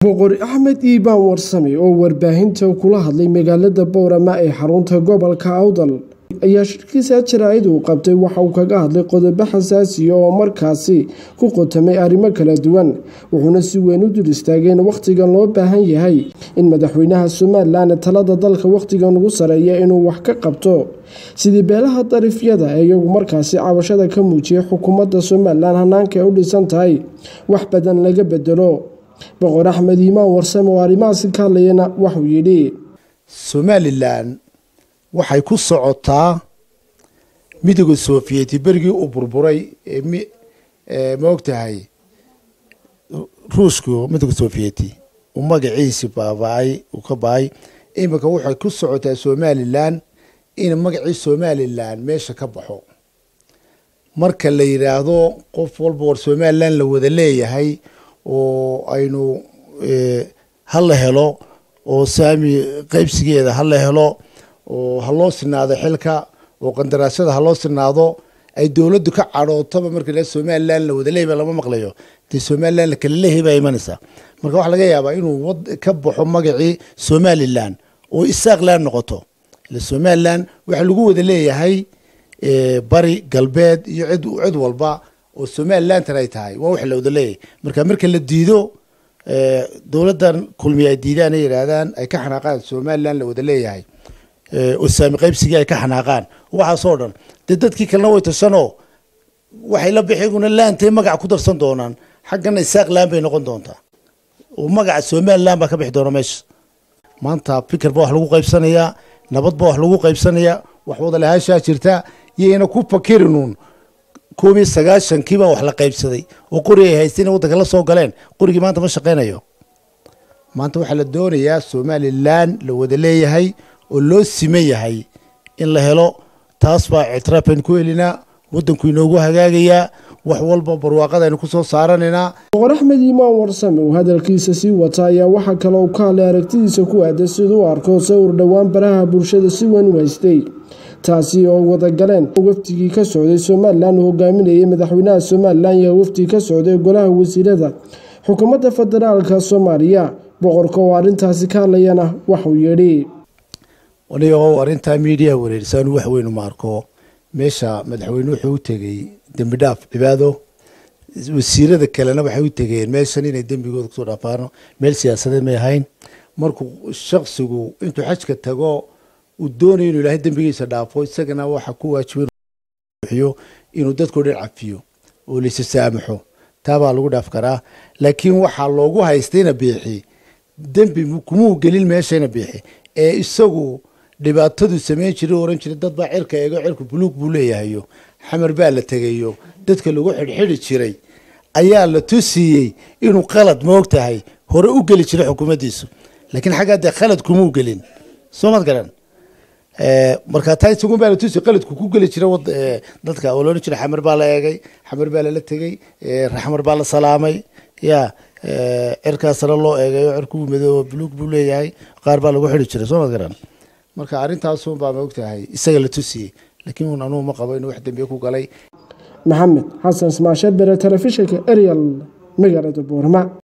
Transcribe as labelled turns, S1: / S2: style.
S1: boqor axmed iibaan warsame oo warbaahinta kula hadlay magaalada boorama ee xarunta gobolka awdal ayaa shirkiisa jaraa'id uu qabtay waxa uu kaga hadlay qodobo xasaasiya oo markaasi ku qotamay arrimo kala duwan wuxuuna si weyn u dul istaageen wakhtigan loo baahan yahay in madaxweynaha somalilan talada dalka wakhtigan ugu sareeya inuu wax ka qabto sidii beelaha darifyada ee iyagu markaasi cabashada ka muujiyay xukuumadda somalilan hanaanka ay u dhisan tahay wax badan laga bedelo boqor axmed iimaan warsame oo arrimahaasi ka hadlayana waxuu yidhi
S2: somalilan waxay ku socotaa midooda sofiyeeti berigii uu burburay ma ogtahay ruushku midooda sofiyeeti uu magaciisi baaba-ay uu ka ba-ay iminka waxay ku socotaa somalilan in magacii somalilan meesha ka baxo marka la yidhaahdo qof walba war somalilan la wada leeyahay oo aynu hala helo oo saami qaybsigeeda hala helo oo haloo sinaado xilka oo qandaraashada haloo sinaado ay dowladdu ka cadhootaba marka somalilan la wada leeyba lama maqlayo dee somalilan la kala leehay baa imanaysaa marka waxaa laga yaabaa inuu ka baxo magacii somalilan oo isaaqlan noqoto ila somalilan waxaa lagu wada leeyahay bari galbeed iyo cid cid walba oo somalilantan ay tahay waa wax la wada leeyahay marka marka la diido dowladdan kulmiya ay diidaan ay yidhaahdaan ay ka xanaaqaan somalilan la wada leeyahay oo saami qaybsigii ay ka xanaaqaan waxaasoo dhan dee dadkii kalena way tashanoo waxay la bixiguna laantay magac ku darsan doonaan xaggana isaaq laan bay noqon doontaa oo magaca somalilan baa ka bixi doona meesha maanta fikir ba wax lagu qaybsanayaa nabad ba wax lagu qaybsanayaa wax wada lahaashaa jirta yayna ku fakirinuun koob iyo sagaashankii baa wax la qaybsaday oo qori ay haysteen waddanka la soo galeen qorigii maanta ma shaqaynayo maanta waxaa la doonayaa somalilan la wada leeyahay oo loo siman yahay in la helo taas baa ictiraafaynu ku helinaa waddanku inoogu hagaagayaa wax walba barwaaqadaynu ku soo saaranaynaa
S1: boqor axmed iimaan warsame uu hadalkiisa sii wata ayaa waxaa kale uu ka hadlay aragtidiisa ku aadan siduu u arko sawir dhowaan baraha bulshada si weyn u haystay taasi oo wadagaleen wafdigii ka socday somalilan uu hogaaminayay madaxweynaha somalilan iyo wafdi ka socday golaha wasiirada xukuumadda federaalka soomaaliya boqorka oo arrintaasi ka hadlayana waxuu yidhi
S2: anigo arrintaa miidiya wareerisaanu wax weyn uma arko meesha madaxweyne wuxuu u tegey dembi dhaaf cibaado wasiirada kalena waxay u tegeen meeshan inay dembigooda kusoo dhaafaano meel siyaasadeed may ahayn markuu shaksigu intuu xajka tago uu doonayo inuu ilaahay dembigiisa dhaafo isagana waxa ku waajibiyo inuu dadkao dhan cafiyo oo laysa saamaxo taabaa lagu dhaaf karaa laakiin waxaa loogu haystayna biixi dembi kumuu gelin meeshayna biixi ee isagu dhibaatadu samayn jiray oran jiray dad baa cirka eego cirku buluug buu leeyahayo xamar baa la tegayo dadka lagu xidhxidhi jiray ayaa la tusiiyey inuu qalad moog tahay hore u geli jiray xukuumaddiisu laakiin xaggaa dee khalad kumuu gelin soo mad garan markaa taa isagun baa la tusiy qaladku ku geli jira dadka oo loodhan jiray xamar baa la eegay xamar baa lala tegey xamar baa la salaamay ya cirkaasna loo eegayo cirkuu madooba buluug buu leeyahay qaar baa lagu xidhi jiray soo mad garan marka arrintaasun baa maogtahay isaga la tusiyey laakiin un anugu ma qabo inuu wax dambiye ku galay
S1: maxamed xasan ismaashe bere telefishinka ariel magaalada boorama